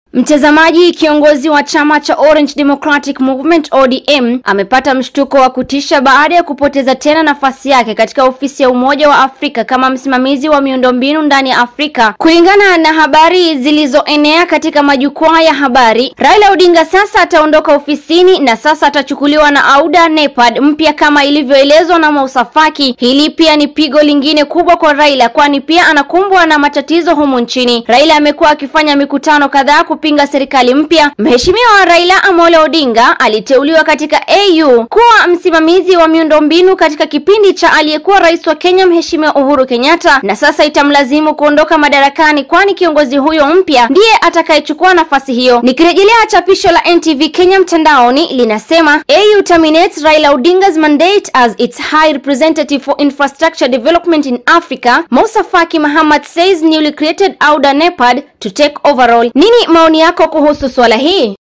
Mtazamaji, kiongozi wa chama cha Orange Democratic Movement ODM amepata mshtuko wa kutisha baada ya kupoteza tena nafasi yake katika ofisi ya Umoja wa Afrika kama msimamizi wa miundombinu ndani ya Afrika. Kulingana na habari zilizoenea katika majukwaa ya habari, Raila Odinga sasa ataondoka ofisini na sasa atachukuliwa na Auda Nepad mpya kama ilivyoelezwa na Musa Faki. Hili pia ni pigo lingine kubwa kwa Raila, kwani pia anakumbwa na matatizo humu nchini. Raila amekuwa akifanya mikutano kadhaa kupinga serikali mpya. Mheshimiwa Raila Amolo Odinga aliteuliwa katika AU kuwa msimamizi wa miundombinu katika kipindi cha aliyekuwa rais wa Kenya Mheshimiwa Uhuru Kenyatta, na sasa itamlazimu kuondoka madarakani, kwani kiongozi huyo mpya ndiye atakayechukua nafasi hiyo. Nikirejelea chapisho la NTV Kenya mtandaoni linasema AU terminates Raila Odinga's mandate as its high representative for infrastructure development in Africa. Musa Faki Mahamat says newly created Auda Nepad to take overall. Nini maoni yako kuhusu swala hii?